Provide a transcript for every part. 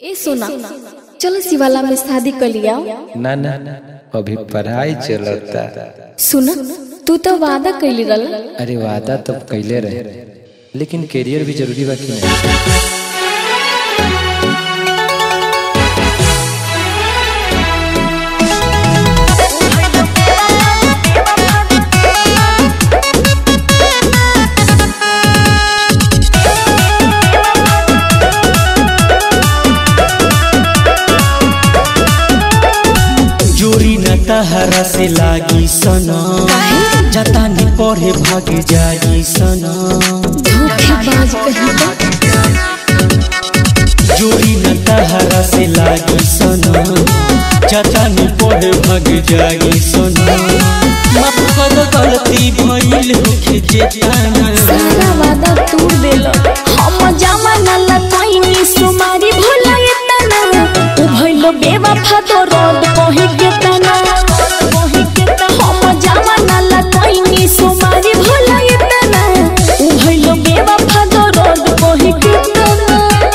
ए सोना चलो शिवाला में शादी कर लिया ना ना अभी पढ़ाई चलता सुना तू तो वादा कैली रल अरे वादा तो कैले रहे लेकिन करियर भी जरूरी बा कि नहीं जोरी न तहरा से लागी सना जता नि पढ़े भाग जाई सना धोखेबाज कहीं का जोरी न तहरा से लागी सना जता नि पढ़े भाग जाई सना माफ कर गलती भइल होके जेताना सारा वादा तोड़ देल हम जमाना ला तोइनी सुमारी भोला एतना उ भइलो बेवफा तो रोड कहि के तना कहि के तना हम जमाना ला तोइनी सुमारी भोला एतना उ भइलो बेवफा तो रोड कहि के तना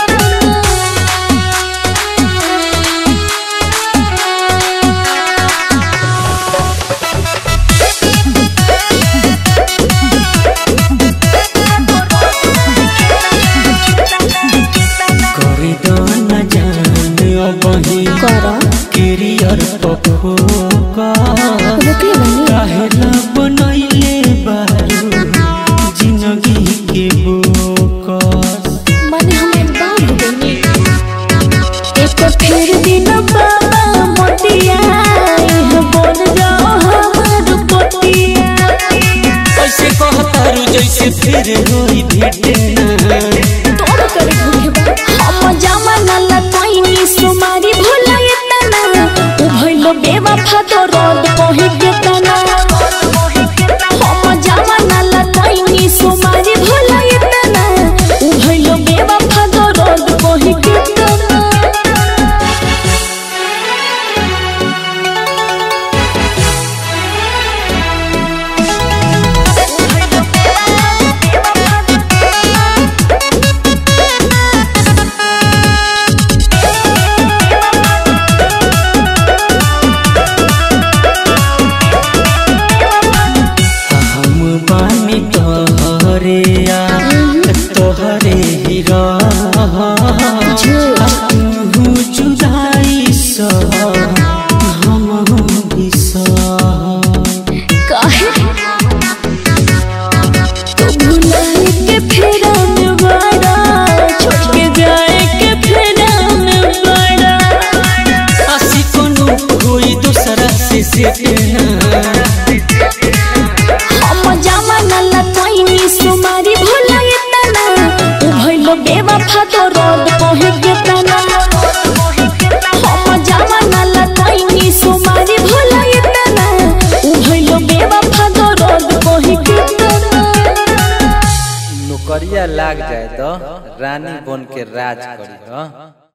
करे दाना जान अबही कर करियर पखोका रुकले बनी काहेला बनैले बारू जिंदगी के बोकस माने हम एकदम डूबेनी एक फिर दिन बाबा मोतिया इह बोल जाओ हमर पोतिया ऐसे कहतारू जैसे फिर होई भेटे ना तोड़ कर भूखे हम जमाना ला तोइनी सुमारी भोला एतना उ भइलो बेवफा तो रोड कहि के तना हम जमाना ला तोइनी सुमारी भोला एतना उ भइलो बेवफा तो रोड कहि के तना हम बानी तोहरे आ तोहरे ही रह तू जुदाई सा हम भी सह काहे तू भुलाए के फेरा में बड़ा छोड़ के जाए के फेरा में बड़ा आसी कोनो कोई दूसरा से सेटना हम जमाना ला तोइनी सुमारी भुला एतना उ भइलो बेवफा तो रोड कहि के तना हम जमाना ला तोइनी सुमारी भुला एतना उ भइलो बेवफा तो रोड कहि के तना नौकरिया लाग जाए तो रानी बन के राज करी हाँ